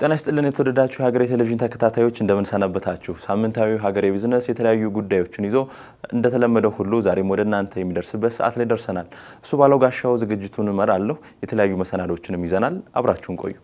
ጤና ይስጥልን የተወደዳችሁ የሀገሬ ቴሌቪዥን ተከታታዮች እንደምን ሰነበታችሁ። ሳምንታዊ ሀገሬ ቢዝነስ የተለያዩ ጉዳዮችን ይዞ እንደተለመደው ሁሉ ዛሬም ወደ እናንተ የሚደርስበት ሰዓት ላይ ደርሰናል። እሱ ባለው ጋሻው ዝግጅቱን እመራለሁ። የተለያዩ መሰናዶችንም ይዘናል። አብራችሁን ቆዩ።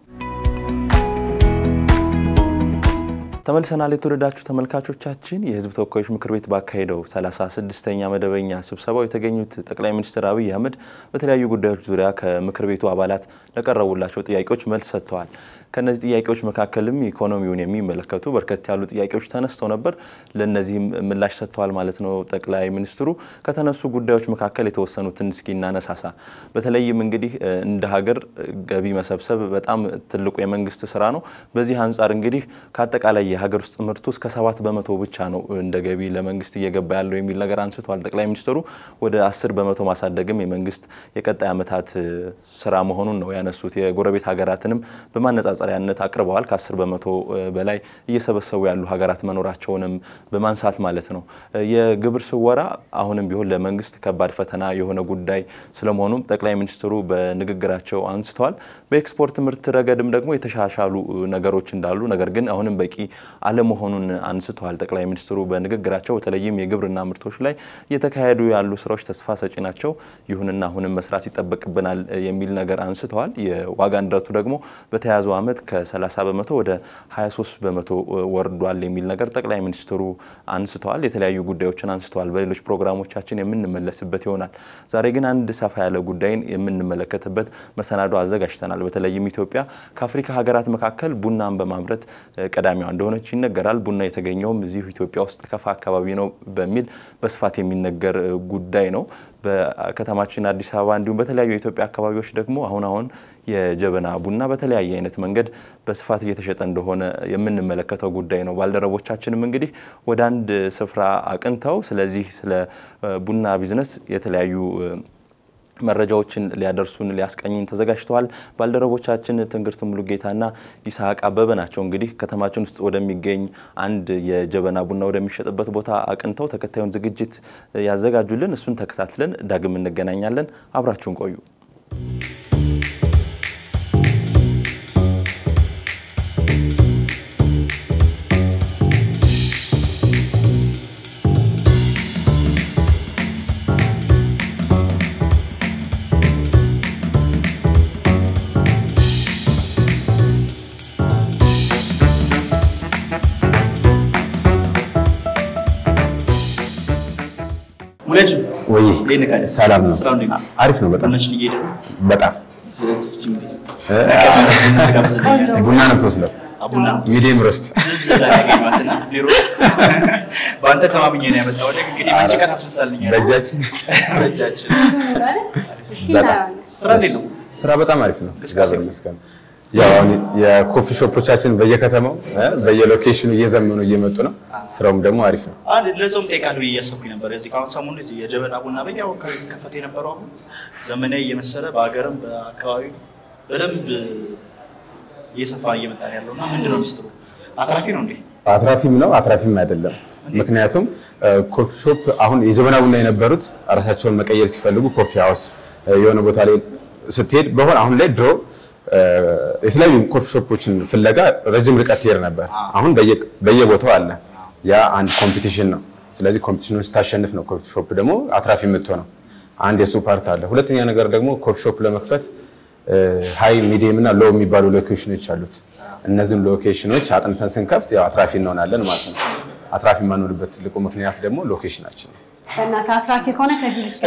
ተመልሰናል። የተወደዳችሁ ተመልካቾቻችን የሕዝብ ተወካዮች ምክር ቤት ባካሄደው 36ኛ መደበኛ ስብሰባው የተገኙት ጠቅላይ ሚኒስትር አብይ አህመድ በተለያዩ ጉዳዮች ዙሪያ ከምክር ቤቱ አባላት ለቀረቡላቸው ጥያቄዎች መልስ ሰጥተዋል። ከእነዚህ ጥያቄዎች መካከልም ኢኮኖሚውን የሚመለከቱ በርከት ያሉ ጥያቄዎች ተነስተው ነበር። ለእነዚህም ምላሽ ሰጥተዋል ማለት ነው ጠቅላይ ሚኒስትሩ። ከተነሱ ጉዳዮች መካከል የተወሰኑትን እስኪ እናነሳሳ። በተለይም እንግዲህ እንደ ሀገር ገቢ መሰብሰብ በጣም ትልቁ የመንግስት ስራ ነው። በዚህ አንጻር እንግዲህ ከአጠቃላይ የሀገር ውስጥ ምርቱ እስከ ሰባት በመቶ ብቻ ነው እንደ ገቢ ለመንግስት እየገባ ያለው የሚል ነገር አንስተዋል ጠቅላይ ሚኒስትሩ። ወደ አስር በመቶ ማሳደግም የመንግስት የቀጣይ ዓመታት ስራ መሆኑን ነው ያነሱት። የጎረቤት ሀገራትንም በማነጻጸሪያነት አቅርበዋል። ከአስር በመቶ በላይ እየሰበሰቡ ያሉ ሀገራት መኖራቸውንም በማንሳት ማለት ነው። የግብር ስወራ አሁንም ቢሆን ለመንግስት ከባድ ፈተና የሆነ ጉዳይ ስለመሆኑም ጠቅላይ ሚኒስትሩ በንግግራቸው አንስተዋል። በኤክስፖርት ምርት ረገድም ደግሞ የተሻሻሉ ነገሮች እንዳሉ ነገር ግን አሁንም በቂ አለመሆኑን አንስተዋል። ጠቅላይ ሚኒስትሩ በንግግራቸው በተለይም የግብርና ምርቶች ላይ እየተካሄዱ ያሉ ስራዎች ተስፋ ሰጪ ናቸው፣ ይሁንና አሁንም መስራት ይጠበቅብናል የሚል ነገር አንስተዋል። የዋጋ ንረቱ ደግሞ በተያዘው ዓመት ከ30 በመቶ ወደ 23 በመቶ ወርዷል የሚል ነገር ጠቅላይ ሚኒስትሩ አንስተዋል። የተለያዩ ጉዳዮችን አንስተዋል። በሌሎች ፕሮግራሞቻችን የምንመለስበት ይሆናል። ዛሬ ግን አንድ ሰፋ ያለ ጉዳይን የምንመለከትበት መሰናዶ አዘጋጅተናል። በተለይም ኢትዮጵያ ከአፍሪካ ሀገራት መካከል ቡናን በማምረት ቀዳሚዋ እንደሆነች ይነገራል። ቡና የተገኘውም እዚሁ ኢትዮጵያ ውስጥ ከፋ አካባቢ ነው በሚል በስፋት የሚነገር ጉዳይ ነው። በከተማችን አዲስ አበባ እንዲሁም በተለያዩ የኢትዮጵያ አካባቢዎች ደግሞ አሁን አሁን የጀበና ቡና በተለያየ አይነት መንገድ በስፋት እየተሸጠ እንደሆነ የምንመለከተው ጉዳይ ነው። ባልደረቦቻችንም እንግዲህ ወደ አንድ ስፍራ አቅንተው ስለዚህ ስለ ቡና ቢዝነስ የተለያዩ መረጃዎችን ሊያደርሱን ሊያስቀኙን ተዘጋጅተዋል። ባልደረቦቻችን ትንግርት ሙሉጌታና ይስሐቅ አበበ ናቸው። እንግዲህ ከተማችን ውስጥ ወደሚገኝ አንድ የጀበና ቡና ወደሚሸጥበት ቦታ አቅንተው ተከታዩን ዝግጅት ያዘጋጁልን። እሱን ተከታትለን ዳግም እንገናኛለን። አብራችሁን ቆዩ። ሙለች ወይ እንዴት ነህ? ሰላም ነው። ስራው እንዴት ነው? አሪፍ ነው። በጣም ቡናችን እየሄደ ነው። በጣም ቡና ነው የምትወስደው። ቡና ሚዲየም ሮስት ዝዝ ብላ ያገኘኋትና ቢሮ ውስጥ በአንተ ተማምኜ ነው ያመጣሁት። እንግዲህ መንጭቀት አስመሳልኛል በእጃችን በእጃችን። በጣም ስራ እንዴት ነው? ስራ በጣም አሪፍ ነው። እንቅስቃሴ እግዚአብሔር ይመስገን። ያው አሁን የኮፊ ሾፖቻችን በየከተማው እ በየሎኬሽኑ እየዘመኑ እየመጡ ነው። ስራውም ደግሞ አሪፍ ነው። አንድ ለጾም ጠይቃለሁ ብዬ እያሰብኩኝ ነበር። እዚህ ከአሁን ሰሞኑ እዚህ የጀበና ቡና በያው ከፈተ የነበረው አሁን ዘመናዊ እየመሰለ በሀገርም በአካባቢ በደንብ እየሰፋ እየመጣ ነው ያለው እና ምንድን ነው ሚስጥሩ? አትራፊ ነው እንዴ? አትራፊም ነው አትራፊም አይደለም። ምክንያቱም ኮፊ ሾፕ አሁን የጀበና ቡና የነበሩት ራሳቸውን መቀየር ሲፈልጉ ኮፊ ሃውስ የሆነ ቦታ ላይ ስትሄድ በሆነ አሁን ላይ ድሮ የተለያዩ ኮፊ ሾፖችን ፍለጋ ረጅም ርቀት ትሄድ ነበር። አሁን በየ- በየቦታው አለ። ያ አንድ ኮምፒቲሽን ነው። ስለዚህ ኮምፒቲሽኑን ስታሸንፍ ነው ኮፊ ሾፕ ደግሞ አትራፊ የምትሆነው። አንድ የሱ ፓርት አለ። ሁለተኛ ነገር ደግሞ ኮፊ ሾፕ ለመክፈት ሃይ ሚዲየም እና ሎው የሚባሉ ሎኬሽኖች አሉት። እነዚህን ሎኬሽኖች አጥንተን ስንከፍት ያው አትራፊ እንሆናለን ማለት ነው። አትራፊ የማንሆንበት ትልቁ ምክንያት ደግሞ ሎኬሽናችን ነው። በእናትህ አትራፊ ከሆነ ከዚህ ልጅ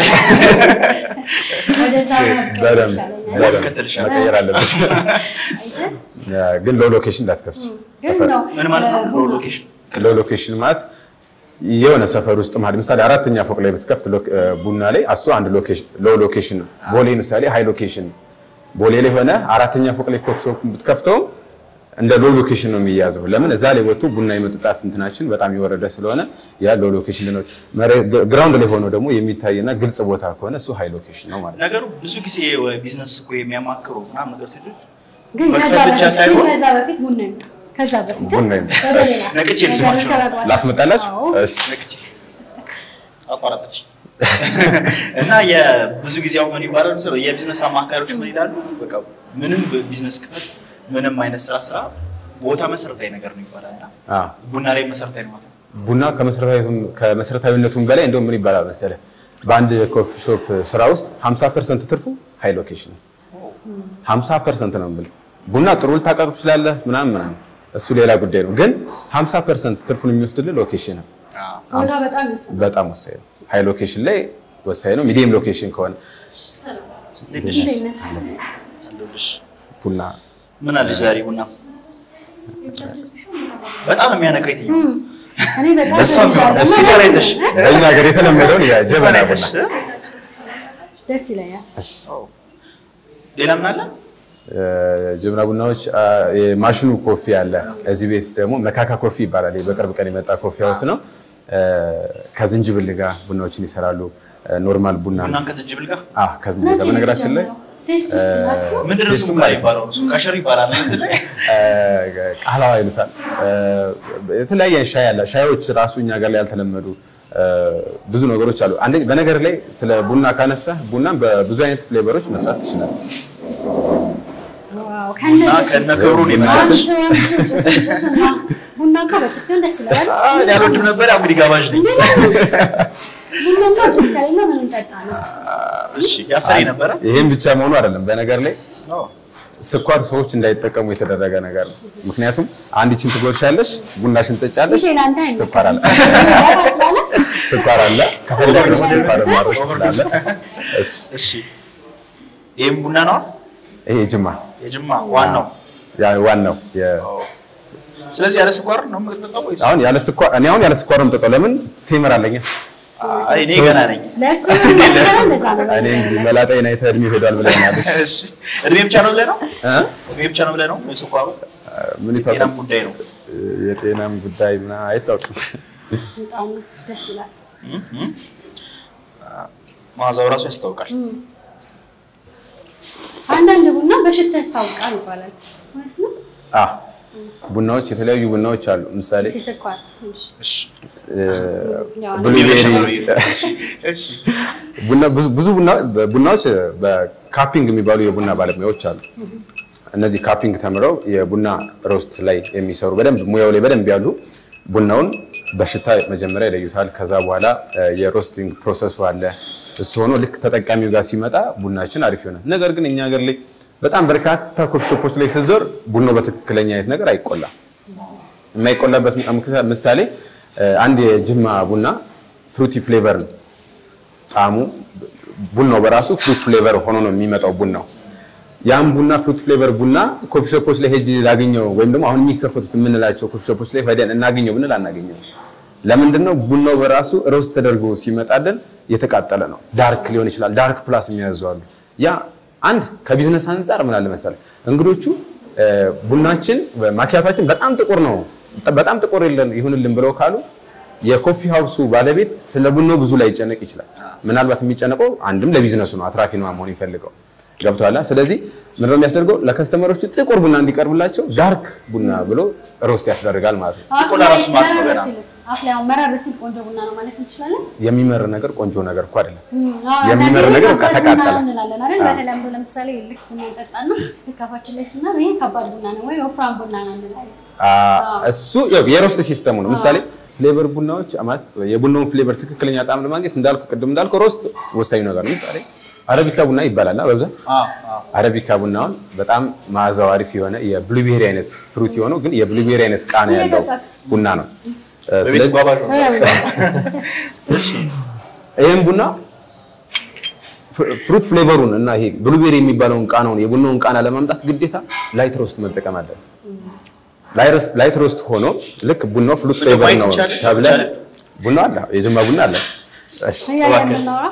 ወደዛ በደንብ በደንብ እከተልሻለሁ። መቀየር አለብሽ። ግን ሎው ሎኬሽን እንዳትከፍች። ግን ነው ምን ማለት ነው? ሎ ሎኬሽን ሎው ሎኬሽን ማለት የሆነ ሰፈር ውስጥ ማለት ምሳሌ አራተኛ ፎቅ ላይ ብትከፍት ሎክ- ቡና ላይ እሱ አንድ ሎኬሽን ሎው ሎኬሽን ነው። ቦሌ ምሳሌ ሃይ ሎኬሽን ነው። ቦሌ ላይ ሆነ አራተኛ ፎቅ ላይ ኮፊ ሾፕ ብትከፍተውም እንደ ሎው ሎኬሽን ነው የሚያዘው። ለምን እዛ ላይ ወጥቶ ቡና የመጠጣት እንትናችን በጣም የወረደ ስለሆነ ያ ሎው ሎኬሽን ነው። ግራውንድ ላይ ሆኖ ደግሞ የሚታይና ግልጽ ቦታ ከሆነ እሱ ሃይ ሎኬሽን ነው ማለት ነው። ነገሩ ብዙ ጊዜ ቢዝነስ እኮ የሚያማክሩ ምናምን ነገር ሴቶች ግን ከዛ መክፈት ብቻ በፊት ሳይሆን- ግን ከዛ በፊት ቡና ይምጣ። ከዛ በፊት ግን ቡና ይምጣ። ወደ ሌላ ነቅቼ ልስማችሁ ነው። ነገር ላስመጣላችሁ? አዎ። እሺ። ነቅቼ አቋረጠች እና የብዙ ጊዜ አሁን ምን ይባላል መሰለህ የቢዝነስ አማካሪዎች ምን ይላሉ? በቃ ምንም ቢዝነስ ክፈት፣ ምንም አይነት ስራ ስራ ቦታ መሰረታዊ ነገር ነው ይባላል እና አዎ። ቡና ላይ መሰረታዊ ነው ማለት ነው። ቡና ከመሰረታዊነቱም ከመሰረታዊነቱም በላይ እንደውም ምን ይባላል መሰለህ በአንድ ኮፊ ሾፕ ስራ ውስጥ 50% ትርፉ ሃይ ሎኬሽን ነው። 50% ነው የምልህ። ቡና ጥሩ ልታቀርብ ትችላለህ ምናምን ምናምን እሱ ሌላ ጉዳይ ነው። ግን 50% ትርፉን የሚወስድልህ ሎኬሽን ነው። ቦታ በጣም ይወስናል። በጣም ወሳኝ ነው። ሃይ ሎኬሽን ላይ ወሳኝ ነው። ሚዲየም ሎኬሽን ከሆነ እንዴት ነሽ? እንዴት ነህ? አለሁልሽ። ቡና ምን አለሽ ዛሬ ቡና? በጣም የሚያነቃ የትኛው? እኔ በጣም እሷ እወዳለሁ። እስኪ ፊቷን አይተሽ በእኛ ሀገር የተለመደውን ፊቷን የጀበና አይተሽ ቡና ደስ ይለኛል። ሌላ ምን አለ? ጀበና ቡናዎች አ፣ የማሽኑ ኮፊ አለ። እዚህ ቤት ደግሞ መካካ ኮፊ ይባላል። ይህ በቅርብ ቀን የመጣ ኮፊ ሀውስ ነው። እ፣ ከዝንጅብል ጋር ቡናዎችን ይሰራሉ። እ፣ ኖርማል ቡና ነው። ቡናን ከዝንጅብል ጋር አ፣ ከዝንጅብል ጋር በነገራችን ላይ ቴስት ስላችሁ ምንድን ነው ስሙ ጋር ይባላል? እሱ ቀሸር ይባላል። ምንድን ላይ እ፣ ቃህላዋ ይሉታል። እ፣ የተለያየ ሻይ አለ። ሻዮች ራሱ እኛ ጋር ላይ ያልተለመዱ እ፣ ብዙ ነገሮች አሉ። አንደ በነገር ላይ ስለ ቡና ካነሳ ቡናን በብዙ አይነት ፍሌቨሮች መስራት ትችላለህ። ዋው ከነ ቡና ጭሱ። ከነ ክብሩ ነው አንድ የመጣችው። ሰው አንድ ሰው ጭስ ጭስና ቡና እኮ በጭስ ሲሆን ደስ ይላል። አዎ፣ እኔ አልወድም ነበር። ያው እንግዲህ ጋባዥ ነኝ። ቡና እኮ ጭስ ከሌለ ምንም ጠጣ ነው። እሺ ያሰረኝ ነበረ። ይህም ብቻ መሆኑ አይደለም። በነገር ላይ አዎ። ስኳር ሰዎች እንዳይጠቀሙ የተደረገ ነገር ነው። ምክንያቱም አንድ ችን ትጎርሻለሽ፣ ቡናሽን ትጠጫለሽ፣ ይሄ ለአንተ ስኳር አለ አይመጣም ስላለ ስኳር አለ። ከፈለግ ደግሞ ስኳር ማድረግ ትችላለህ። እሺ፣ እሺ ይህም ቡና ነው ይሄ ጅማ የጅማ ዋናው። ያ ዋናው የ- ስለዚህ ያለ ስኳር ነው የምትጠጣው ወይስ? አሁን ያለ ስኳር እኔ አሁን ያለ ስኳር ነው የምጠጣው። ለምን ቴምር አለኝ። አይ እኔ ገና ነኝ። ለእሱ ምንም ነገር እንደዛ ነው። እኔ እንግዲህ መላጣዬን አይተህ እድሜ ሄዷል ብለኛል። እሺ እድሜ ብቻ ነው ብለህ ነው? እ? እድሜ ብቻ ነው ብለህ ነው? የስኳሩ ምን ጤናም ይታወቃል? ጉዳይ ነው። የጤናም ጉዳይ ምናምን አይታወቅም። በጣም ደስ ይላል። መዓዛው ራሱ ያስታውቃል። አንዳንድ ቡና በሽታ ያስታውቃል ይባላል። እውነት ነው? አ ቡናዎች የተለያዩ ቡናዎች አሉ። ለምሳሌ ስኳር ትንሽ እሺ ያው ብሉቤሪ እሺ ቡና ብዙ ብዙ ቡና ቡናዎች በካፒንግ የሚባሉ የቡና ባለሙያዎች አሉ። እነዚህ ካፒንግ ተምረው የቡና ሮስት ላይ የሚሰሩ በደንብ ሙያው ላይ በደንብ ያሉ ቡናውን በሽታ መጀመሪያ ይለዩታል። ከዛ በኋላ እ፣ የሮስቲንግ ፕሮሰሱ አለ። እሱ ሆኖ ልክ ተጠቃሚው ጋር ሲመጣ ቡናችን አሪፍ ይሆናል። ነገር ግን እኛ ሀገር ላይ በጣም በርካታ ኮፊ ሾፖች ላይ ስትዞር ቡናው በትክክለኛ አይነት ነገር አይቆላም። የማይቆላበት ምክንያት ምሳሌ እ፣ አንድ የጅማ ቡና ፍሩቲ ፍሌቨር ነው ጣዕሙ ቡናው በራሱ ፍሩት ፍሌቨር ሆኖ ነው የሚመጣው ቡናው። ያም ቡና ፍሩት ፍሌቨር ቡና ኮፊ ሾፖች ላይ ሄጅ ላገኘው ወይም ደግሞ አሁን የሚከፈቱት የምንላቸው ኮፊ ሾፖች ላይ ሄደን እናገኘው ብንል አናገኘው። ለምንድን ነው? ቡናው በራሱ ሮስት ተደርጎ ሲመጣልን የተቃጠለ ነው። ዳርክ ሊሆን ይችላል። ዳርክ ፕላስ የሚያዙ አሉ። ያ አንድ ከቢዝነስ አንጻር ምን አለ መሰለህ እንግዶቹ እ፣ ቡናችን ማኪያቷችን በጣም ጥቁር ነው በጣም ጥቁር የለን- ይሁንልን ብለው ካሉ የኮፊ ሀውሱ ባለቤት ስለ ቡናው ብዙ ላይ ይጨነቅ ይችላል። ምናልባት የሚጨነቀው አንድም ለቢዝነሱ ነው፣ አትራፊ ነው መሆን ይፈልገው ገብቶሃል። ስለዚህ ምንድነው የሚያስደርገው ለከስተመሮቹ ጥቁር ቡና እንዲቀርብላቸው ዳርክ ቡና ብሎ ሮስት ያስደርጋል ማለት ነው። ሲቆላ ራሱ ማር ነው ገና። አፍ ላይ አሁን መራር ሲል ቆንጆ ቡና ነው ማለት እንችላለን። የሚመር ነገር ቆንጆ ነገር እኮ አይደለም። አዎ፣ የሚመር አንዳንዴ ነገር በቃ ከባድ ቡና ተቃጠለ። እንላለን አይደል? በተለምዶ ለምሳሌ ልክ ቡና እንጠጣና ልክ አፋችን ላይ ስናር ይሄ ከባድ ቡና ነው ወይ ወፍራም ቡና ነው እንላለን። አ- እሱ ያው የሮስት ሲስተሙ ነው። ምሳሌ ፍሌቨር ቡናዎች ማለት የቡናውን ፍሌቨር ትክክለኛ ጣዕም ለማግኘት እንዳልኩ ቅድም እንዳልኩ ሮስት ወሳኝ ነገር ነው። ምሳሌ አረቢካ ቡና ይባላል እና በብዛት አዎ አዎ አረቢካ ቡናውን በጣም መዓዛው አሪፍ የሆነ የብሉቤሪ አይነት ፍሩት የሆነው ግን የብሉቤሪ አይነት ቃና ያለው ቡና ነው። እ፣ በቤት ስለዚህ ባባዥ ነው። እሺ ይህም ቡና ፍሩ- ፍሩት ፍሌቨሩን እና ይሄ ብሉቤሪ የሚባለውን ቃናውን የቡናውን ቃና ለማምጣት ግዴታ ላይት ሮስት መጠቀም አለ። ላይት ሮስት ሆኖ ልክ ቡናው ፍሩት ምን ፍሌቨር ማየት ነው ይቻላል? ተብለ ይቻላል? ቡና አለ፣ የጅማ ቡና አለ። እሺ እያለን እባክህ። የምናወራ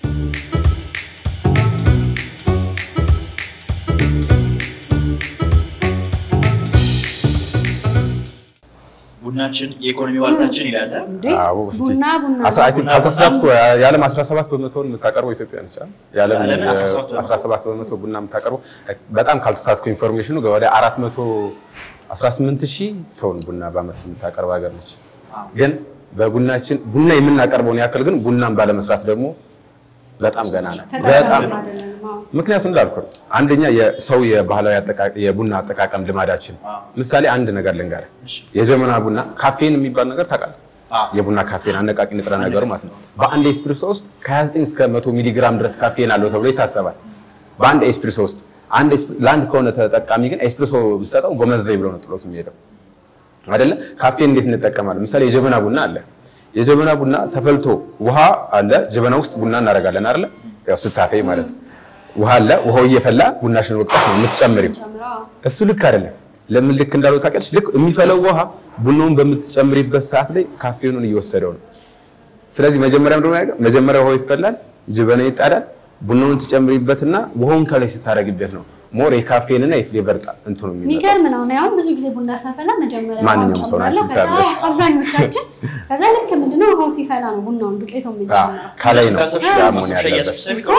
ቡናችን የኢኮኖሚ ዋልታችን ይላል። እንዴ አዎ፣ ቡና ቡና አስራ- አይ ቲንክ ካልተሳሳትኩ የዓለም 17 በመቶውን የምታቀርበው ኢትዮጵያ ነች። አይደል? የዓለም የዓለምን 17 በመቶ 17 በመቶ ቡና የምታቀርበው በጣም ካልተሳሳትኩ ኢንፎርሜሽኑ ወደ 418 ሺህ ቶን ቡና በዓመት የምታቀርብ ሀገር ነች። ግን በቡናችን ቡና የምናቀርበውን ያክል ግን ቡናን ባለመስራት ደግሞ በጣም ገና ነው። በጣም ተጠቃሚ አይደለንም። አዎ። ምክንያቱም እንዳልኩ ነው። አንደኛ የሰው የባህላዊ አጠቃ- የቡና አጠቃቀም ልማዳችን ምሳሌ አንድ ነገር ልንገርህ። የጀበና ቡና ካፌን የሚባል ነገር ታውቃለህ? አዎ። የቡና ካፌን አነቃቂ ንጥረ ነገሩ ማለት ነው። በአንድ ኤስፕሬሶ ውስጥ ከ29 እስከ 100 ሚሊ ግራም ድረስ ካፌን አለው ተብሎ ይታሰባል። በአንድ ኤስፕሬሶ ውስጥ አንድ ኤስፕ- ለአንድ ከሆነ ተጠቃሚ ግን ኤስፕሬሶ ብሰጠው ጎመዘይ ብሎ ነው ጥሎት የሚሄደው አይደለ? ካፌን እንዴት እንጠቀማለን? ምሳሌ የጀበና ቡና አለ። የጀበና ቡና ተፈልቶ ውሃ አለ፣ ጀበና ውስጥ ቡና እናደርጋለን አይደለ? ያው ስታፌ ማለት ነው። ውሃ አለ፣ ውሃው እየፈላ ቡናሽን ወቅት ነው የምትጨምሪው። ጨምረው እሱ ልክ አይደለም። ለምን ልክ እንዳለው ታውቂያለሽ? ልክ የሚፈለው ውሃ ቡናውን በምትጨምሪበት ሰዓት ላይ ካፌኑን እየወሰደው ነው። ስለዚህ መጀመሪያ ምንድን ነው የሚያደርገው? መጀመሪያ ውሃው ይፈላል፣ ጀበና ይጣዳል። ቡናውን ትጨምሪበትና ውሃውን ከላይ ስታደርጊበት ነው ሞር የካፌንና የፍሌቨር ጣ እንትኑ የሚመጣው። የሚገርም ነው። እኔ አሁን ብዙ ጊዜ ቡና ሳፈላ መጀመሪያ ማንኛውም ውሃውን ሰው ናቸው ጨምራለሁ። ከዛ ታያለሽ። አብዛኞቻችን ከዛ ልክ ምንድነው ውሃው ሲፈላ ነው ቡናውን ዱቄቱ አዎ፣ የምንጨምረው። ከላይ ነው ከሰብሽ ያ መሆን ከሰብሽ ያለበት። ኢየሱስ የሚቀር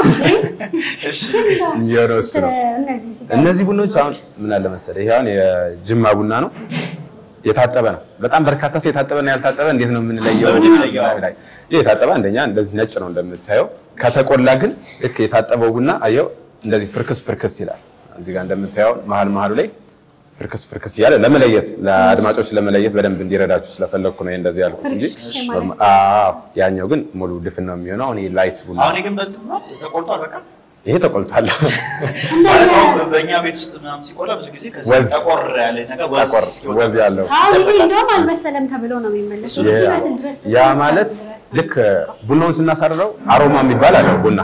የሚሆነው እሱ ነው። እነዚህ እነዚህ ቡናዎች አሁን ምን አለ መሰለህ፣ ይሄ አሁን የጅማ ቡና ነው የታጠበ ነው። በጣም በርካታ ሰው የታጠበና ያልታጠበ እንዴት ነው የምንለየው? በምንድን ነው የምንለየው? ላይ ይሄ የታጠበ አንደኛ እንደዚህ ነጭ ነው እንደምታየው። ከተቆላ ግን ልክ የታጠበው ቡና አየው እንደዚህ ፍርክስ ፍርክስ ይላል። እዚህ ጋር እንደምታየው መሀል መሀሉ ላይ ፍርክስ ፍርክስ እያለ ለመለየት ለአድማጮች ለመለየት በደንብ እንዲረዳችሁ ስለፈለግኩ ነው ይሄ እንደዚህ ያልኩት እንጂ ፍርክስ ማለት ኖርማ- አዎ፣ ያኛው ግን ሙሉ ድፍን ነው የሚሆነው። አሁን ይሄ ላይት ቡና አሁን ግን በእንትን ነው ተቆልጧል። በቃ ይሄ ተቆልቷል። ማለት አሁን በእኛ ቤት ውስጥ ምናምን ሲቆላ ብዙ ጊዜ ከዚህ ወዝ። ጠቆር ያለ ነገር ወዝ ጠቆር እስኪወጣ ወዝ ድረስ ያለው አሁን ይሄ ይጠበቃል። እንደውም አልመሰለም ተብሎ ነው የሚመለሰው። ያ- እስኪበስል ድረስ ያ ማለት ልክ ቡናውን ስናሳርረው አሮማ የሚባል አለው። ቡና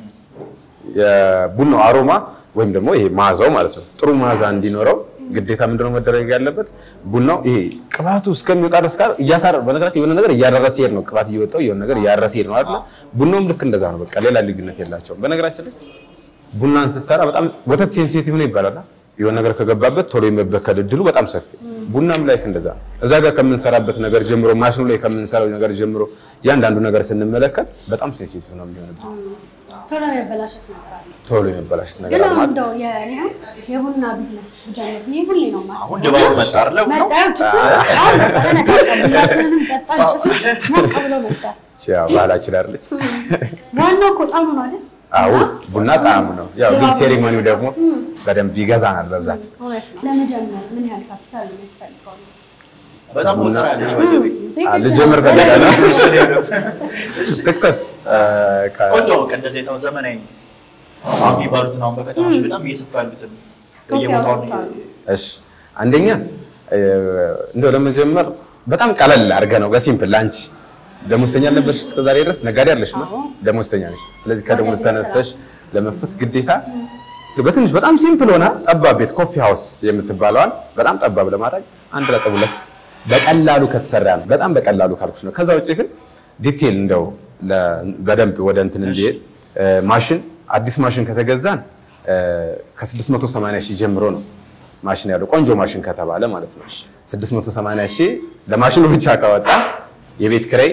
የቡናው አሮማ ወይም ደግሞ ይሄ መዓዛው ማለት ነው። ጥሩ መዓዛ እንዲኖረው ግዴታ ምንድነው መደረግ ያለበት? ቡናው ይሄ ቅባቱ እስከሚወጣ ድረስ ጋር እያሳረ በነገራችን የሆነ ነገር እያደረሰ ይሄድ ነው። ቅባት እየወጣው የሆነ ነገር እያደረሰ ይሄድ ነው አይደል? ቡናውም ልክ እንደዛ ነው። በቃ ሌላ ልዩነት የላቸውም። በነገራችን ላይ ቡናን ስትሰራ በጣም ወተት ሴንሲቲቭ ነው ይባላል። የሆነ ነገር ከገባበት ቶሎ የመበከል እድሉ በጣም ሰፊ። ቡናም ላይ እንደዛ ነው። እዛ ጋር ከምንሰራበት ነገር ጀምሮ ማሽኑ ላይ ከምንሰራው ነገር ጀምሮ እያንዳንዱ ነገር ስንመለከት በጣም ሴንሲቲቭ ነው የሚሆንበት። ቶሎ የበላሸት ነገር አለ። ቶሎ የመበላሸት ነገር ግን አለ አሁን ማለት እንደው የእኔ አሁን የቡና ቢዝነስ ብጀምር ብዬ ሁሌ ነው የማስበው። አሁን ድባቡ መጣ አይደለ? ቡናው? መጣ፣ ጭሱ አሁን መጣ፣ ተነቃቃ፣ ሁላችንንም ጠጣን፣ ጭሱ ሞቅ ብሎ መጣ። ያው ባህላችን አይደለች። ዋናው እኮ ጣዕሙ ነው አይደል? አዎ እና ቡና ጣዕሙ ነው። ያው ግን ድባቡ ሴሪሞኒው ደግሞ በደንብ ይገዛናል በብዛት እውነት ነው። ለመጀመር ምን ያህል ካፒታል ነው የሚያስፈልገው? በጣም ወጥራ ያለች በገቢ አ፣ ልጀምር ፈልጋለሁ። ትክፈት ቆንጆ በቃ እንደዚህ የተው ዘመናዊ አሁን የሚባሉትን አሁን በከተማች በጣም እየሰፋ ያሉትን በየቦታው እሺ አንደኛ እ፣ እንደው ለመጀመር በጣም ቀለል አድርገህ ነው በሲምፕል ላንቺ ደሞዝተኛ ነበርሽ እስከዛሬ ድረስ ነጋዴ አይደለሽ ደሞዝተኛ ነሽ ስለዚህ ከደሞዝ ተነስተሽ ለመፍት ግዴታ በትንሽ በጣም ሲምፕል ሆና ጠባብ ቤት ኮፊ ሃውስ የምትባለዋን በጣም ጠባብ ለማድረግ አንድ ነጥብ ሁለት በቀላሉ ከተሰራ ነው በጣም በቀላሉ ካልኩሽ ነው ከዛ ውጭ ግን ዲቴል እንደው ለ- በደንብ ወደ እንትን እንዲሄድ እ፣ ማሽን አዲስ ማሽን ከተገዛን እ፣ ከ680 ሺህ ጀምሮ ነው ማሽን ያለው ቆንጆ ማሽን ከተባለ ማለት ነው 680 ሺህ ለማሽኑ ብቻ ካወጣ የቤት ኪራይ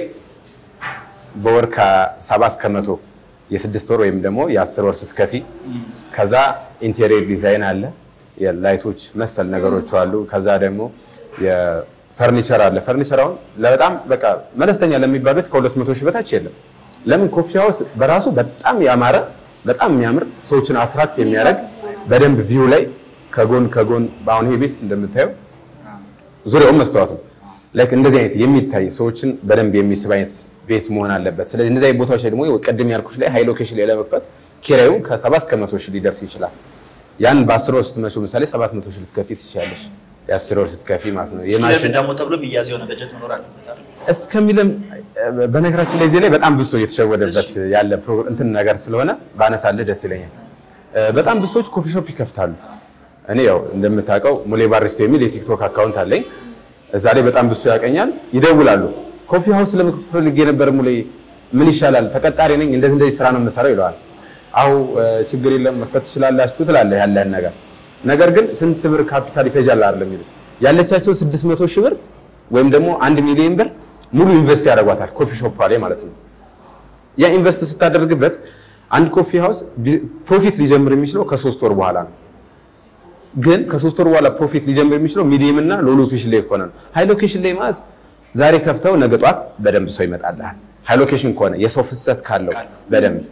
በወር ከሰባ እስከ መቶ የስድስት ወር ወይም ደግሞ የአስር ወር ስትከፊ ከዛ ኢንቴሪየር ዲዛይን አለ የላይቶች መሰል ነገሮች አሉ ከዛ ደግሞ የፈርኒቸር አለ ፈርኒቸር አሁን በጣም በቃ መለስተኛ ለሚባል ቤት ከሁለት መቶ ሺህ በታች የለም ለምን ኮፊ ሃውስ በራሱ በጣም ያማረ በጣም የሚያምር ሰዎችን አትራክት የሚያደርግ በደንብ ቪው ላይ ከጎን ከጎን አሁን ይሄ ቤት እንደምታየው ዙሪያውን መስታወት ነው። ላይክ እንደዚህ አይነት የሚታይ ሰዎችን በደንብ የሚስብ አይነት ቤት መሆን አለበት። ስለዚህ እንደዚህ አይነት ቦታዎች ላይ ደግሞ ቅድም ያልኩሽ ላይ ሃይ ሎኬሽን ላይ ለመክፈት ኪራዩ ከሰባ እስከ መቶ ሺህ ሊደርስ ይችላል። ያን በአስር ወር ስትመጪው ምሳሌ ሰባት መቶ ሺህ ልትከፊ ትችላለሽ። የአስር ወር ስትከፊ ማለት ነው። ስለምን የማሽን ደግሞ ተብሎ የሚያዝ የሆነ በጀት መኖር አለበት አይደል? እስከሚለም በነገራችን ላይ እዚህ ላይ በጣም ብዙ ሰው እየተሸወደበት ያለ ፕሮ- እንትን ነገር ስለሆነ ባነሳልህ ደስ ይለኛል። በጣም ብዙ ሰዎች ኮፊ ሾፕ ይከፍታሉ። እኔ ያው እንደምታውቀው ሙሌ ባሪስቶ የሚል የቲክቶክ አካውንት አለኝ። እዛ ላይ በጣም ብዙ ሰው ያቀኛል፣ ይደውላሉ። ኮፊ ሃውስ ለመክፈት ፈልጌ ነበር ሙሌ፣ ምን ይሻላል? ተቀጣሪ ነኝ፣ እንደዚህ እንደዚህ ስራ ነው የምሰራው ይለዋል። አው ችግር የለም መክፈት ትችላላችሁ ትላለህ ያለህን ነገር። ነገር ግን ስንት ብር ካፒታል ይፈጃል አይደለም የሚሉት ያለቻቸው 600 ሺህ ብር ወይም ደግሞ አንድ ሚሊዮን ብር ሙሉ ኢንቨስት ያደርጓታል ኮፊ ሾፕ ላይ ማለት ነው። ያ ኢንቨስት ስታደርግበት አንድ ኮፊ ሃውስ ቢ- ፕሮፊት ሊጀምር የሚችለው ከሶስት ወር በኋላ ነው። ግን ከሶስት ወር በኋላ ፕሮፊት ሊጀምር የሚችለው ሚዲየም እና ሎ ሎኬሽን ላይ ከሆነ ነው። ሃይ ሎኬሽን ላይ ማለት ዛሬ ከፍተው ነገ ጧት በደንብ ሰው ይመጣልሃል። ሃይ ሎኬሽን ከሆነ የሰው ፍሰት ካለው በደንብ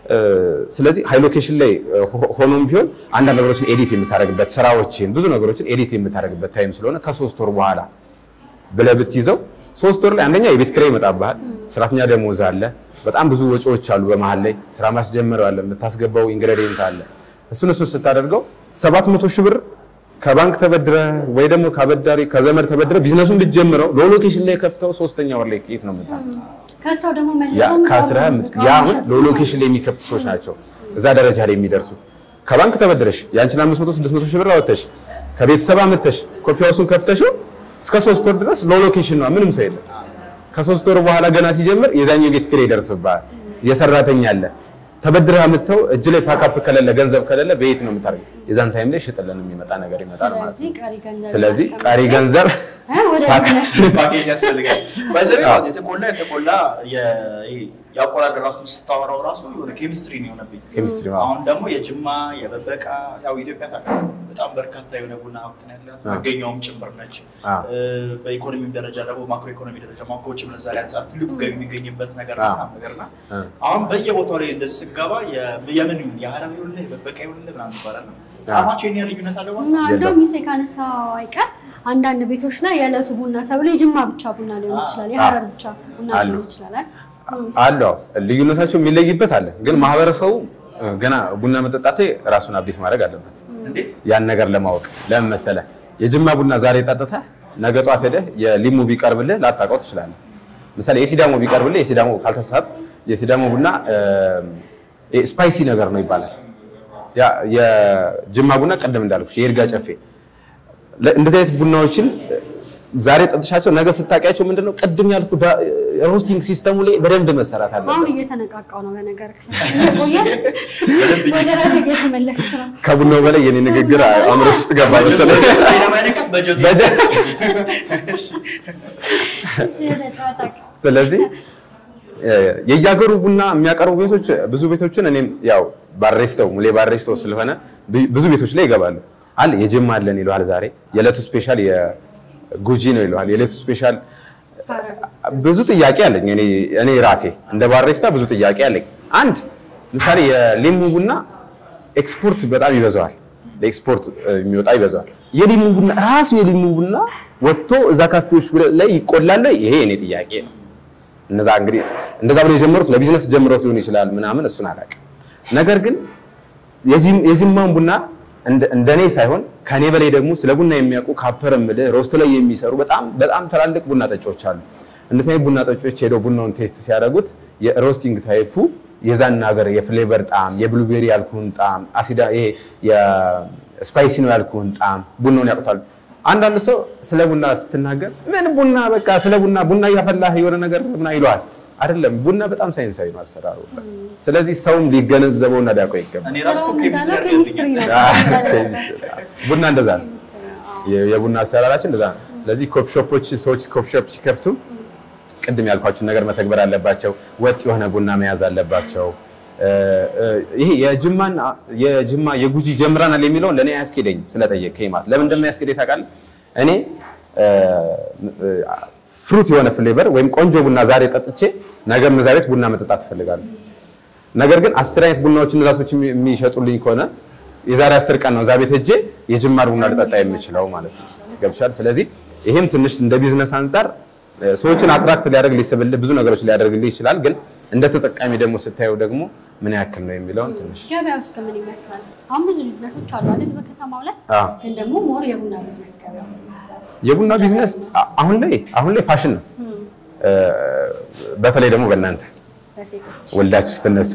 ስለዚህ ሃይ ሎኬሽን ላይ ሆኖም ቢሆን አንዳንድ ነገሮችን ኤዲት የምታደርግበት ስራዎችን ብዙ ነገሮችን ኤዲት የምታደርግበት ታይም ስለሆነ ከሶስት ወር በኋላ ብለህ ብትይዘው ሶስት ወር ላይ አንደኛ የቤት ኪራይ ይመጣብሃል፣ ሰራተኛ ደሞዝ አለ፣ በጣም ብዙ ወጪዎች አሉ። በመሀል ላይ ስራ ማስጀመር አለ፣ የምታስገባው ኢንግሬዲየንት አለ። እሱን እሱን ስታደርገው ሰባት መቶ ሺህ ብር ከባንክ ተበድረ ወይ ደግሞ ከአበዳሪ ከዘመድ ተበድረ ቢዝነሱን ብትጀምረው ሎሎኬሽን ላይ ከፍተው ሶስተኛ ወር ላይ የት ነው የምታመጣው? ከስራው ደግሞ ያ መልሶ ከአስራ ያ አሁን ሎሎኬሽን ላይ የሚከፍቱ ሰዎች ናቸው እዛ ደረጃ ላይ የሚደርሱት። ከባንክ ተበድረሽ የአንቺን 500 600 ሺህ ብር አወጥተሽ ከቤተሰብ አምጥተሽ ኮፊ ሃውሱን ከፍተሽው እስከ ሶስት ወር ድረስ ሎሎኬሽን ነው፣ ምንም ሰው የለም። ከሶስት ወር በኋላ ገና ሲጀምር የዛኛው ቤት ኪራይ ይደርስብሃል፣ የሰራተኛ አለ ተበድረህ አምጥተው እጅ ላይ ፓካፕ ከሌለ ገንዘብ ከሌለ በየት ነው የምታደርገው? የዛን ታይም ላይ ሽጥልን የሚመጣ ነገር ይመጣል ማለት ስለዚህ ነው። ቀሪ ገንዘብ ስለዚህ ማስቀመጥ ቀሪ ገንዘብ እ ወደ ቢዝነስ ፓኬጅ ያስፈልጋል። በዚህ ማለት የተቆላ የተቆላ የ- ይሄ የአቆላል ራሱ ስታወራው ራሱ የሆነ ኬሚስትሪ ነው የሆነብኝ። ኬሚስትሪ ነው። አሁን ደግሞ የጅማ የበበቃ ያው ኢትዮጵያ ታውቃለህ በጣም በርካታ የሆነ ቡና ሀብት ነው ያላት መገኛውም ጭምር ነች። አዎ። እ፣ በኢኮኖሚም ደረጃ ደግሞ ማክሮ ኢኮኖሚ ደረጃ ማ ከውጭ ምንዛሪ አንጻር ትልቁ ገቢ የሚገኝበት ነገር አዎ። በጣም ነገር ና እ። አሁን በየቦታው ላይ እንደዚህ ስገባ የ- የምን ይሁን የሀረር ይሁንልህ የበበቃ ይሁንልህ ምናምን ይባላል ነው ጣዕማቸው ይህን ያህል ልዩነት አለ ማለት እና ነው? እንደውም ይዜ ካነሳ አይቀር አንዳንድ ቤቶች ላይ የዕለቱ ቡና ተብሎ የጅማ ብቻ ቡና ሊሆን ይችላል፣ የሀረር ብቻ ቡና አሉ። ሊሆን ይችላል። አይደል? አሉ አዎ። ልዩነታቸው የሚለይበት አለ። ግን ማህበረሰቡ እ፣ ገና ቡና መጠጣቴ ራሱን አብዴት ማድረግ አለበት። እንዴት ያን ነገር ለማወቅ ለምን መሰለህ? የጅማ ቡና ዛሬ ጠጥተህ ነገ ጧት ሄደህ የሊሙ ቢቀርብልህ ላታውቀው ትችላለህ። ምሳሌ የሲዳሞ ቢቀርብልህ የሲዳሞ ካልተሳሳትኩ የሲዳሞ ቡና እ፣ ስፓይሲ ነገር ነው ይባላል። ያ የጅማ ቡና ቀደም እንዳልኩሽ የይርጋ ጨፌ ለ- እንደዚህ አይነት ቡናዎችን ዛሬ ጠጥሻቸው ነገ ስታውቂያቸው ምንድነው ቅድም ያልኩ ዳ- ሮስቲንግ ሲስተሙ ላይ በደንብ መሰራት አሁን አለበት። እየተነቃቃው ነው። በነገር ቆየ ወደ ራሴ እየተመለስክ ነው። ከቡናው በላይ የኔ ንግግር አእምሮሽ ውስጥ ገባ መሰለኝ። ለማይነካት በጀቱ በጀ- ስለዚህ እ፣ የየሀገሩ ቡና የሚያቀርቡ ቤቶች ብዙ ቤቶችን እኔም ያው ባሬስተው ሙሌ ባሬስተው ስለሆነ ብ- ብዙ ቤቶች ላይ ይገባሉ። አለ የጅማ አለን ይለዋል። ዛሬ የዕለቱ ስፔሻል የጉጂ ነው ይለዋል። የዕለቱ ስፔሻል ብዙ ጥያቄ አለኝ። እኔ እኔ ራሴ እንደ ባሬስታ ብዙ ጥያቄ አለኝ። አንድ ምሳሌ የሊሙ ቡና ኤክስፖርት በጣም ይበዛዋል። ለኤክስፖርት እ፣ የሚወጣ ይበዛዋል። የሊሙ ቡና ራሱ የሊሙ ቡና ወጥቶ እዛ ካፌዎች ላይ ይቆላል። ይሄ እኔ ጥያቄ ነው። እነዛ እንግዲህ እንደዛ ብሎ የጀመሩት ለቢዝነስ ጀምሮት ሊሆን ይችላል ምናምን እሱን አላውቅም። ነገር ግን የጂም- የጅማን ቡና እንደ- እንደኔ ሳይሆን ከኔ በላይ ደግሞ ስለ ቡና የሚያውቁ ካፐር ምልህ ሮስት ላይ የሚሰሩ በጣም በጣም ትላልቅ ቡና ጠጮች አሉ። እንደዚህ አይነት ቡና ጠጮች ሄደው ቡናውን ቴስት ሲያደርጉት የሮስቲንግ ታይፑ የዛን ሀገር የፍሌቨር ጣዕም፣ የብሉቤሪ ያልኩህን ጣዕም፣ አሲዳ ይሄ የስፓይሲ ነው ያልኩህን ጣዕም ቡናውን ያውቁታል። አንዳንድ ሰው ስለ ቡና ስትናገር ምን ቡና በቃ ስለ ቡና ቡና እያፈላህ የሆነ ነገር ምና ይለዋል። አይደለም ቡና በጣም ሳይንሳዊ ነው አሰራሩ። ስለዚህ ሰውም ሊገነዘበውና ሊያውቀው ይገባል። እኔ ራሱ እኮ ኬሚስትሪ ኬሚስትሪ አድርገብኛል። ነው። ቡና እንደዛ ነው። የ- የቡና አሰራራችን እንደዛ ነው። ስለዚህ ኮፊ ሾፖች ሰዎች ኮፊ ሾፕ ሲከፍቱ ቅድም ያልኳችሁን ነገር መተግበር አለባቸው። ወጥ የሆነ ቡና መያዝ አለባቸው። እ፣ እ፣ ይሄ የጅማን የጅማ የጉጂ ጀምረናል የሚለውን ለእኔ አያስኬደኝም ስለጠየቀኝ ማለት ለምን እንደማያስኬደኝ ታውቃለህ? እኔ ፍሩት የሆነ ፍሌቨር ወይም ቆንጆ ቡና ዛሬ ጠጥቼ ነገም እዛ ቤት ቡና መጠጣት እፈልጋለሁ። ነገር ግን አስር አይነት ቡናዎች እነዛ ሰዎች የሚ- የሚሸጡልኝ ከሆነ የዛሬ አስር ቀን ነው እዛ ቤት ሄጄ የጅማር ቡና ልጠጣ የምችለው ማለት ነው። ገብቻል። ስለዚህ ይሄም ትንሽ እንደ ቢዝነስ አንጻር እ፣ ሰዎችን አትራክት ሊያደርግ ሊስብልህ ብዙ ነገሮች ሊያደርግልህ ይችላል። ግን እንደ ተጠቃሚ ደግሞ ስታየው ደግሞ ምን ያክል ነው የሚለውን ትንሽ ገበያ ውስጥ ምን ይመስላል? አሁን ብዙ ቢዝነሶች አሉ አይደል? በከተማው ላይ አዎ። ግን ደግሞ ሞር የቡና ቢዝነስ ገበያ ምን ይመስላል? የቡና ቢዝነስ አ- አሁን ላይ አሁን ላይ ፋሽን ነው። እ፣ በተለይ ደግሞ በእናንተ በሴቶች ወልዳችሁ ስትነሱ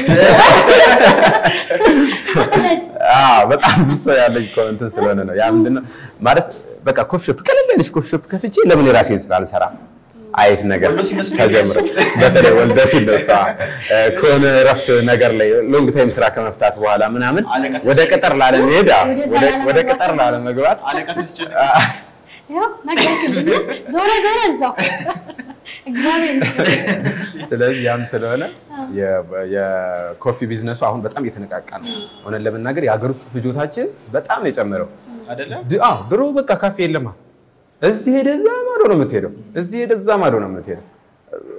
አዎ በጣም ብዙ ሰው ያለኝ እኮ እንትን ስለሆነ ነው። ያ ምንድነው ማለት በቃ ኮፊ ሾፕ ቀለል ያለች ኮፊ ሾፕ ከፍቼ ለምን የራሴን ስራ አልሰራም አይነት ነገር ወልዶ ሲነሱ ተጀምሮ በተለይ ወልደ ሲነሳ እ፣ ከሆነ እረፍት ነገር ላይ ሎንግ ታይም ስራ ከመፍታት በኋላ ምናምን አለቃ ወደ ቅጥር ላለመሄድ አዎ፣ ወደዛ ወደ- ወደ ላለመግባት ቅጥር ላለመግባት አለቃ ሲያስጨንቅ ያው ነገርክልኝ። ዞረ ዞረ እዛው እግዚአብሔር ይመስገን። ስለዚህ ያም ስለሆነ የ- የኮፊ ቢዝነሱ አሁን በጣም እየተነቃቃ ነው። ሆነን ለመናገር የሀገር ውስጥ ፍጆታችን በጣም ነው የጨመረው። አይደለ ድ- አዎ ድሮ በቃ ካፌ የለማ እዚህ ሄደ እዛ ማዶ ነው የምትሄደው፣ እዚህ ሄደ እዛ ማዶ ነው የምትሄደው።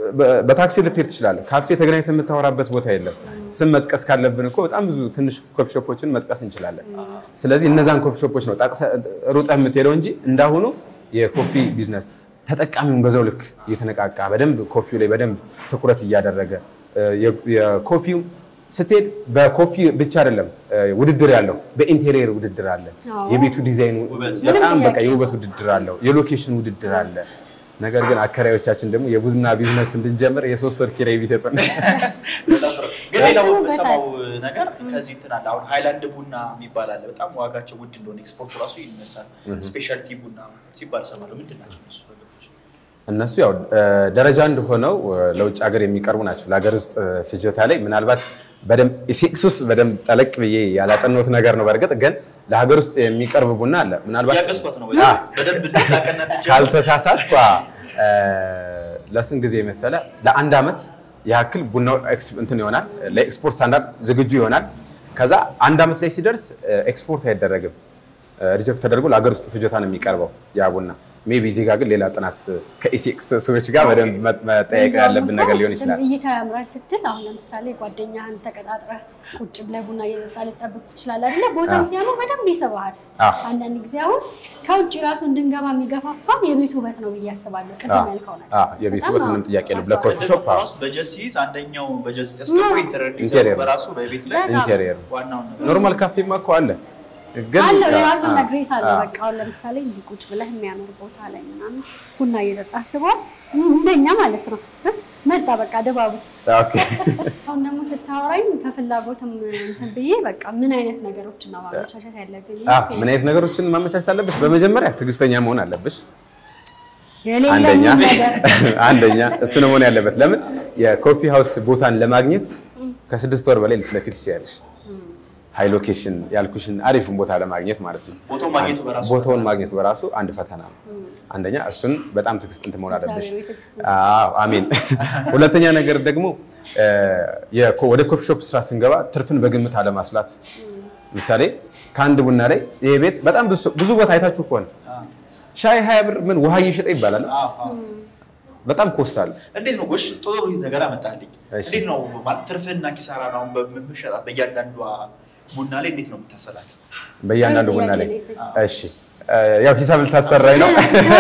በ- በታክሲ ልትሄድ ትችላለህ። ካፌ ተገናኝተህ የምታወራበት ቦታ የለም። ስም መጥቀስ ካለብን እኮ በጣም ብዙ ትንሽ ኮፊ ሾፖችን መጥቀስ እንችላለን። ስለዚህ እነዛን ኮፊ ሾፖች ነው ጠቅሰህ ሩጠህ የምትሄደው እንጂ እንዳሁኑ የኮፊ ቢዝነስ ተጠቃሚውን በዛው ልክ እየተነቃቃ በደንብ ኮፊው ላይ በደንብ ትኩረት እያደረገ እ፣ የ- የኮፊው ስትሄድ በኮፊ ብቻ አይደለም እ፣ ውድድር ያለው በኢንቴሪየር ውድድር አለ። አዎ። የቤቱ ዲዛይን ውበት። በጣም ምንም በቃ ጥያቄ የውበት ውድድር አለው። የሎኬሽን ውድድር አለ። ነገር ግን አከራዮቻችን ደግሞ የቡና ቢዝነስ እንድንጀምር የሶስት ወር ኪራይ ቢሰጡን በጣም ጥሩ። ግን ሌላው ያስቡበታል። የምሰማው ነገር ከዚህ እንትን አለ። አሁን ሃይላንድ ቡና የሚባል አለ። በጣም ዋጋቸው ውድ እንደሆነ ኤክስፖርቱ ራሱ ይነሳል። ስፔሻልቲ ቡና ሲባል እሰማለሁ። ምንድን ናቸው እነሱ ነገሮች? እነሱ ያው እ፣ ደረጃ አንድ ሆነው እ፣ ለውጭ ሀገር የሚቀርቡ ናቸው። ለሀገር ውስጥ እ፣ ፍጆታ ላይ ምናልባት በደንብ ኢሴክስ ውስጥ በደንብ ጠለቅ ብዬ ያላጠናሁት ነገር ነው። በእርግጥ ግን ለሀገር ውስጥ የሚቀርብ ቡና አለ። ምናልባት እያገዝኳት ነው አ፣ በደንብ እንድታቀና እንድጀምር። ካልተሳሳትኳ እ፣ ለስንት ጊዜ መሰለ ለአንድ ዓመት ያክል ቡናው ኤክስ- እንትን ይሆናል ለኤክስፖርት ስታንዳርድ ዝግጁ ይሆናል። ከዛ አንድ ዓመት ላይ ሲደርስ እ፣ ኤክስፖርት አይደረግም። ሪጀክት ተደርጎ ለሀገር ውስጥ ፍጆታ ነው የሚቀርበው ያ ቡና። ሜቢ እዚህ ጋር ግን ሌላ ጥናት ከኢሴክስ ሰዎች ጋር በደንብ መ- መጠየቅ ያለብን ነገር ሊሆን ይችላል። እይታ ያምራል ስትል አሁን ለምሳሌ ጓደኛህን ተቀጣጥረህ ቁጭ ብለህ ቡና እየጠጣ ልጠብቅ ትችላለህ አይደለ? ቦታው ሲያምር በደንብ ይስብሃል። አዎ። አንዳንድ ጊዜ አሁን ከውጭ ራሱ እንድንገባ የሚገፋፋን የቤት ውበት ነው ብዬ አስባለሁ። ቅድም አዎ። ያልከው ነገር አዎ፣ የቤት በጣም ውበት አዎ፣ ምንም ጥያቄ የለም። አስተዋል። ለኮፊ ሾፕ አዎ። ራሱ በጀት ሲይዝ አንደኛው በጀት ውስጥ ያስገባው ኢንተሪየር ዲዛይን ኢንቴሪየር። በራሱ በቤት ላይ በጣም። ኢንቴሪየር ዋናውን ነገር ኖርማል ካፌማ እኮ አለ ግን አለው ያ- የራሱን አዎ፣ ነግሬስ አለ። አዎ። በቃ አሁን ለምሳሌ እንዲህ ቁጭ ብለህ የሚያምር ቦታ ላይ ምናምን ቡና እየጠጣ አስበዋል። እንደኛ ማለት ነው መጣ በቃ ድባቡ። ኦኬ። አሁን ደግሞ ስታወራኝ ከፍላጎትም እንትን ብዬ በቃ ምን አይነት ነገሮችን ነው ማመቻቸት ያለብኝ? አዎ፣ ምን አይነት ነገሮችን ማመቻቸት አለብሽ? በመጀመሪያ ትዕግስተኛ መሆን አለብሽ። የሌለኝን አንደኛ ነገር አንደኛ እሱ ነው መሆን ያለበት። ለምን የኮፊ ሃውስ ቦታን ለማግኘት ከስድስት ወር በላይ ልትለፊ ትችያለሽ። ሃይ ሎኬሽን ያልኩሽን አሪፍን ቦታ ለማግኘት ማለት ነው። ቦታውን ማግኘቱ በራሱ ቦታውን ማግኘቱ በራሱ አንድ ፈተና ነው። አንደኛ እሱን በጣም ትዕግስት እንትን መሆን አለብሽ። እግዚአብሔር ትዕግስት አዎ አሜን። ሁለተኛ ነገር ደግሞ እ፣ የኮ- ወደ ኮፊ ሾፕ ስራ ስንገባ ትርፍን በግምት አለማስላት። ምሳሌ ከአንድ ቡና ላይ ይሄ ቤት በጣም ብዙ ብዙ ቦታ አይታችሁ ከሆነ ሻይ ሀያ ብር ምን ውሃ እየሸጠ ይባላል። አዎ፣ አዎ። በጣም ኮስት አለ። እንዴት ነው ጎሽ ጥሩ ነገር አመጣልኝ። እሺ። እንዴት ነው ማለት ትርፍና ኪሳራ ነው አሁን በምሸጣት በእያንዳንዷ ቡና ላይ እንዴት ነው የምታሰላት? በእያንዳንዱ ጥሩ ቡና ላይ ጥያቄ እሺ፣ እ፣ ያው ሂሳብ ልታሰራኝ ነው።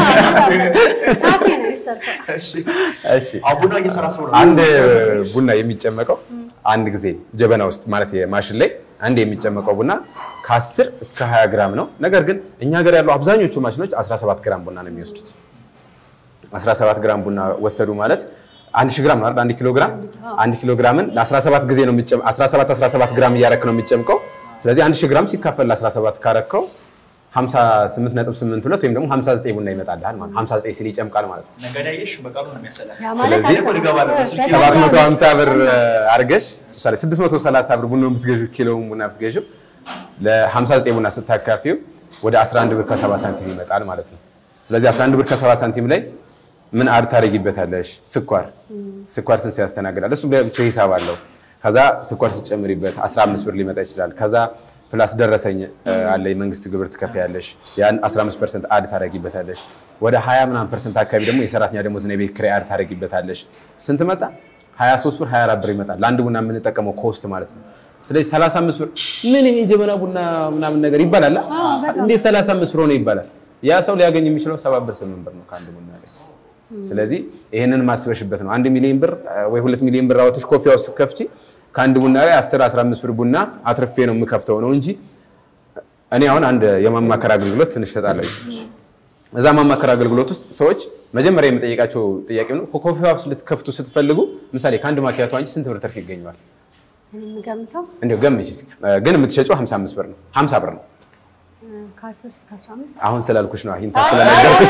ካፌ ነው የሚሰርተው። እሺ እሺ አሁን ቡና እየሰራ ስለሆነ አንድ ቡና የሚጨመቀው አንድ ጊዜ ጀበና ውስጥ ማለት የማሽን ላይ አንድ የሚጨመቀው ቡና ከ10 እስከ 20 ግራም ነው። ነገር ግን እኛ ሀገር ያሉ አብዛኞቹ ማሽኖች 17 ግራም ቡና ነው የሚወስዱት። 17 ግራም ቡና ወሰዱ ማለት አንድ ሺህ ግራም ነው አይደል? አንድ ኪሎ ግራም አንድ ኪሎ ግራምን ለ17 ጊዜ ነው የሚጨም 17 17 ግራም እያረክ ነው የሚጨምቀው። ስለዚህ አንድ ሺህ ግራም ሲካፈል ለ17 ካረከው 58.82 ወይም ደግሞ 59 ቡና ይመጣልሃል ማለት ነው። 59 ሲል ይጨምቃል ማለት ነው። ነጋዴ አየሽ በቃሉ ነው የሚያሰላት። ያ ማለት ስለዚህ አስር- ሊገባ ነው በስልክ በጣም 750 ብር አድርገሽ ምሳሌ 630 ብር ቡና ብትገዢው ኪሎውን ቡና ብትገዢው ለ59 ቡና ስታካፊው ወደ 11 ብር ከ70 ሳንቲም ይመጣል ማለት ነው። ስለዚህ 11 ብር ከ70 ሳንቲም ላይ ምን አድ ታደርጊበታለሽ? ስኳር ስኳር ስንት ያስተናግዳል? እሱ ብቻ ሂሳብ አለው። ከዛ ስኳር ስጨምሪበት 15 ብር ሊመጣ ይችላል። ከዛ ፕላስ ደረሰኝ እ፣ አለ የመንግስት ግብር ትከፍያለሽ። ያን 15% አድ ታደርጊበታለሽ። ወደ 20 ምናምን ፐርሰንት አካባቢ ደግሞ የሰራተኛ ደሞዝ ነው የቤት ኪራይ አድ ታደርጊበታለሽ። ስንት መጣ? 23 ብር 24 ብር ይመጣል። ለአንድ ቡና የምንጠቀመው ኮስት ማለት ነው። ስለዚህ 35 ብር ምን ይሄ ጀበና ቡና ምናምን ነገር ይባላል። አ? እንዴት 35 ብር ሆነ ይባላል? ያ ሰው ሊያገኝ የሚችለው 7 ብር 8 ብር ነው ከአንድ ቡና ላይ። ስለዚህ ይሄንን ማስበሽበት ነው። አንድ ሚሊዮን ብር ወይ ሁለት ሚሊዮን ብር አወጥሽ ኮፊ ሃውስ ከፍቺ ከአንድ ቡና ላይ 10 15 ብር ቡና አትርፌ ነው የምከፍተው ነው እንጂ እኔ አሁን አንድ የማማከር አገልግሎት ትንሽ እሰጣለሁ። እዛ ማማከር አገልግሎት ውስጥ ሰዎች መጀመሪያ የምጠይቃቸው ጥያቄ ነው ኮፊ ሃውስ ልትከፍቱ ስትፈልጉ ምሳሌ ከአንድ ማኪያቶ አንቺ ስንት ብር ትርፍ ይገኘዋል? የምገምተው እንዲያው ገምቺ እስኪ። ግን የምትሸጪው 55 ብር ነው 50 ብር ነው። ከአስር እስከ አስራ አምስት አሁን ስላልኩሽ ነው ሂንታ ስለነገርኩሽ።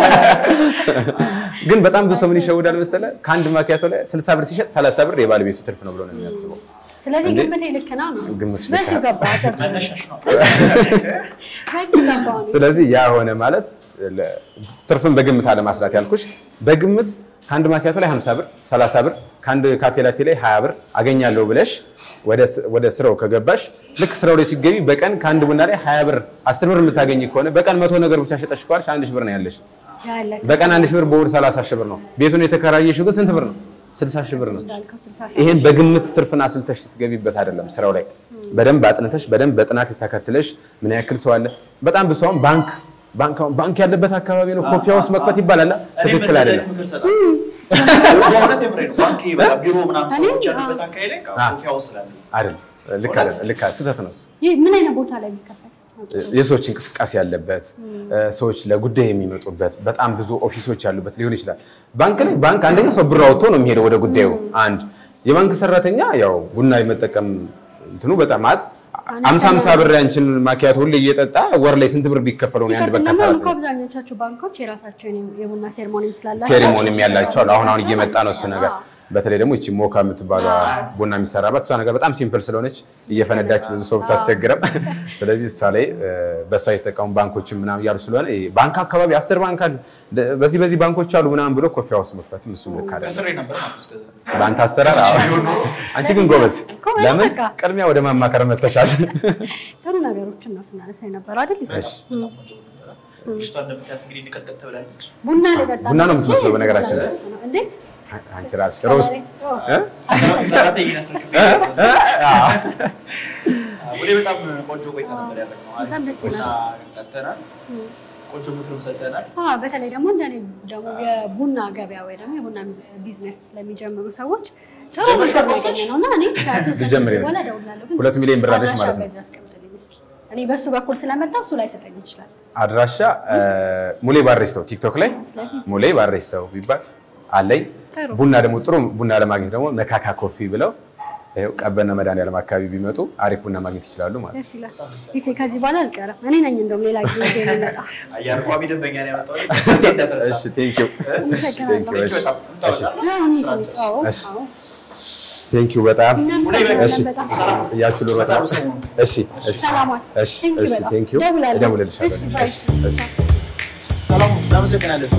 ግን በጣም ብዙ ሰው ምን ይሸውዳል መሰለህ? ከአንድ ማኪያቶ ላይ 60 ብር ሲሸጥ 30 ብር የባለቤቱ ትርፍ ነው ብሎ ነው የሚያስበው። ስለዚህ እንዴ? ግምቴ ልክ ነው ነው ግምትሽ ልክ በዚሁ ነው። ገባ አጨብጭብ። መነሻሽ ነው። በዚሁ ገባ ነው። ስለዚህ ያ ሆነ ማለት ለ- ትርፍን በግምት አለማስላት ያልኩሽ በግምት ከአንድ ማኪያቶ ላይ 50 ብር 30 ብር ከአንድ ካፌ ላቴ ላይ 20 ብር አገኛለሁ ብለሽ ወደ ስ- ወደ ስራው ከገባሽ ልክ ስራው ላይ ሲገቢ በቀን ከአንድ ቡና ላይ 20 ብር 10 ብር የምታገኝ ከሆነ በቀን መቶ ነገር ብቻ ሸጠሽ ከዋልሽ አንድ ሺህ ብር ነው ያለሽ። ያለ በቀን አንድ ሺህ ብር በወር 30 ሺህ ብር ነው። ቤቱን የተከራየሽው ግን ስንት ብር ነው? 60 ሺህ ብር ነው። እንዳልከው ስልሳ ሺህ ይሄን በግምት ትርፍና አስልተሽ ስትገቢበት አይደለም ስራው ላይ በደንብ አጥንተሽ በደንብ በጥናት ተከትለሽ ምን ያክል ሰው አለ። በጣም ብዙ ሰው አሁን ባንክ ባንክ አሁን ባንክ ያለበት አካባቢ ነው ኮፊ ሃውስ መክፈት ይባላል። ትክክል አይደለም። ምክር እሰጣለሁ። በእውነት የምሬን ነው። ባንክ በቃ ቢሮ ምናምን ሰዎች ያሉበት አካባቢ ላይ ኮፊ ሃውስ ስላለ አይደለም ልክ አይደለም። ልክ ስህተት ነው እሱ። ይህ ምን አይነት ቦታ ላይ የሚከፈት የሰዎች እንቅስቃሴ ያለበት ሰዎች ለጉዳይ የሚመጡበት በጣም ብዙ ኦፊሶች ያሉበት ሊሆን ይችላል። ባንክ ላይ ባንክ አንደኛ ሰው ብር አውጥቶ ነው የሚሄደው ወደ ጉዳዩ። አንድ የባንክ ሰራተኛ ያው ቡና የመጠቀም እንትኑ በጣም አት አምሳ አምሳ ብር ያንችን ማኪያቶ ሁሌ እየጠጣ ወር ላይ ስንት ብር ቢከፈለው ነው የአንድ ሲቀጥል በቃ ደግሞ ሰራተኛ? እኮ አብዛኞቻቸው ባንኮች የራሳቸውን የቡና ሴርሞኒ ስላላቸው ሴሪሞኒም ያላቸው አሉ። አሁን አሁን እየመጣ ነው እሱ ነገር። በተለይ ደግሞ እቺ ሞካ የምትባሏ ቡና የሚሰራባት እሷ ነገር በጣም ሲምፕል ስለሆነች እየፈነዳች ብዙ ሰው ብታስቸግረም፣ ስለዚህ እሷ ላይ እ፣ በእሷ የተጠቀሙ ባንኮችም ምናምን እያሉ ስለሆነ ይሄ ባንክ አካባቢ አስር ባንክ አሉ ደ- በዚህ በዚህ ባንኮች አሉ ምናምን ብሎ ኮፊ ሃውስ መክፈትም እሱ ልክ አይደለም። ከስሬ ነበር ማለት ነው። እስከዛ ባንክ አሰራር አዎ። አንቺ ግን ጎበዝ፣ እኮ ለምን በቃ። ቅድሚያ ወደ ማማከር መተሻል። ጥሩ ነገሮችን ነው ስናነሳ የነበረው አይደል? ይሰጣል። በጣም ቆንጆ ነበረ። ልጅቷ እንደምታያት እንግዲህ ንቀጥቀጥ ተብላለች። ቡና ልጠጣ ቡና ነው መጥቼ የምትመስለው በነገራችን ላይ። ነው። እንዴት አንቺ ራስሽ ሮስት እ? ሰራተኛ ያስረክብ ወደ በጣም ቆንጆ ቆይታ ነበር ያደረግነው። አሪፍ በጣም ደስ ቡና ይላል። ጠጥተናል። ቆንጆ ምክርም ሰጥተናል። አዎ፣ በተለይ ደግሞ እንደኔ ደግሞ የቡና ገበያ ወይ ደግሞ የቡና ቢዝነስ ለሚጀምሩ ሰዎች ጥሩ ጀምረሽ ምክር አልወሰንሽ? ያገኘ ነው እና እኔ ከአቶ ልጀምር ሰዓት ነው። በኋላ እደውላለሁ። ግን ሁለት ሚሊዮን ብር አለሽ አድራሻ ማለት ነው። በዚህ አስቀምጥልኝ እስኪ። እኔ በሱ በኩል ስለመጣ እሱ ላይ ሰጠኝ ይችላል። አድራሻ እ፣ ሙሌ ባሬስተው ቲክቶክ ላይ ስለዚህ ሙሌ ባሬስተው ቢባል አለኝ። ጥሩ። ቡና ደግሞ ጥሩ ቡና ለማግኘት ደግሞ መካካ ኮፊ ብለው ይኸው ቀበና መድኃኒዓለም አካባቢ ቢመጡ አሪፍ ቡና ማግኘት ይችላሉ ማለት ነው። ደስ ይላል። ጊዜ ከዚህ በኋላ አልቀረም። እኔ ነኝ እንደውም ሌላ ጊዜ ይዤ የምመጣ። አየር ቋሚ ደንበኛ ነው ያመጣው። ስንቴ እንዳትረሳ። እሺ ቴንክ ዩ አመሰግናለሁ። እሺ በጣም እሺ አዎ፣ እንሂድ፣ እንሂድ። አዎ፣ እሺ። አዎ። ቴንክ ዩ በጣም እናመሰግናለን እሺ በጣም። እያስሉ በጣም በጣም ሰሞኑን እሺ እሺ ሰላማት። እሺ Thank you እሺ በጣም። ቴንክ ዩ እደውላለሁ። እደውልልሻለሁ እሺ፣ ባይ። እሺ እሺ ሰላም፣ እናመሰግናለን።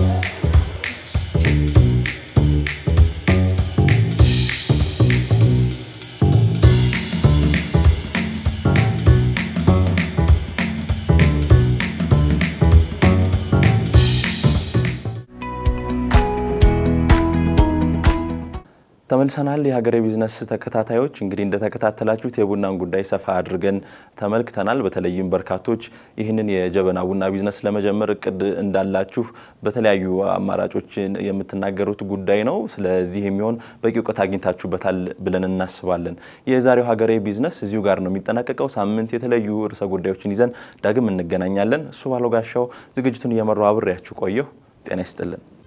ተመልሰናል። የሀገሬ ቢዝነስ ተከታታዮች እንግዲህ እንደተከታተላችሁት የቡናን ጉዳይ ሰፋ አድርገን ተመልክተናል። በተለይም በርካቶች ይህንን የጀበና ቡና ቢዝነስ ለመጀመር እቅድ እንዳላችሁ በተለያዩ አማራጮች የምትናገሩት ጉዳይ ነው። ስለዚህ የሚሆን በቂ እውቀት አግኝታችሁበታል ብለን እናስባለን። የዛሬው ሀገሬ ቢዝነስ እዚሁ ጋር ነው የሚጠናቀቀው። ሳምንት የተለያዩ ርዕሰ ጉዳዮችን ይዘን ዳግም እንገናኛለን። እሱ ባለው ጋሻው ዝግጅቱን እየመራው አብሬያችሁ ቆየሁ። ጤና ይስጥልን።